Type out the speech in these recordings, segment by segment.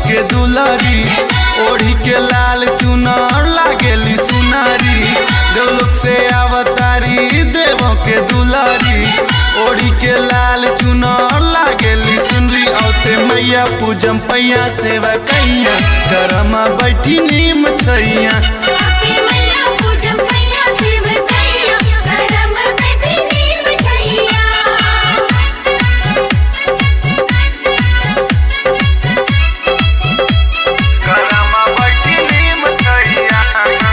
के दुलरी ओढ़ी के लाल चुनर लागेली सुनारी देवलोक से अवतारी देवों के दुलरी ओढ़ी के लाल चुनर लागेली सुनरी औते मैया पूजम पैया सेवा कैया गरमा बैठी नीम छैया आपकी मैया पूजम मैया शिव कैया धर्म बैठी नीम छैया गरमा बैठी नीम छैया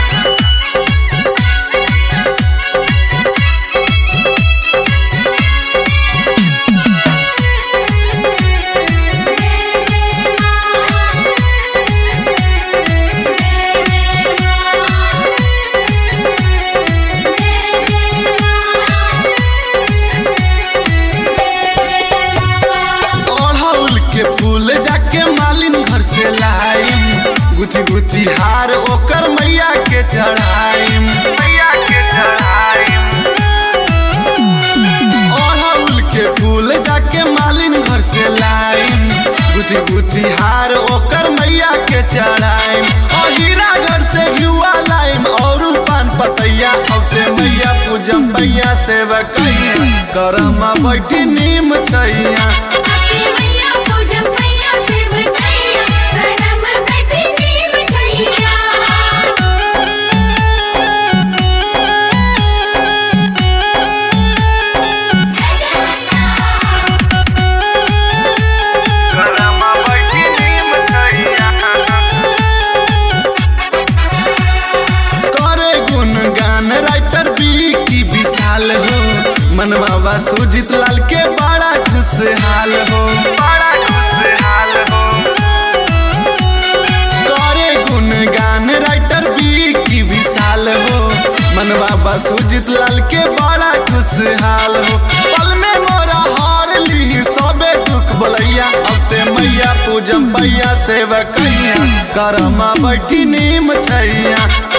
अड़हुल के फूल जाके मालिन घर से लाइम गुथी गुथी हार ओकर मैया के चढ़ाइम मैया के चढ़ाइम अड़हुल के फूल जाके मालिन घर से लाइम गुथी गुथी हार ओकर मैया के चढ़ाइम और हीरा घर से घिउआ लाइम और पान पतैया औते मैया पूजम मैया सेवा कैया करमा बैठी नीम छैया आपकी मैया पूजम मैया शिव कैया धर्म बैठी नीम छैया गरमा बैठी नीम छैया करे गुणगान राइटर बी की विशाल हो मनवा सुजित लाल के बड़ा खुशहाल हो बड़ा खुशहाल हो करे गुणगान राइटर बी की विशाल हो मनवा सुजित लाल के बड़ा खुशहाल हो पल में मोरा हार ली सबे दुख बोलैया औते मैया पूजम पैया सेवा कैया करमा बैठी नीम छैया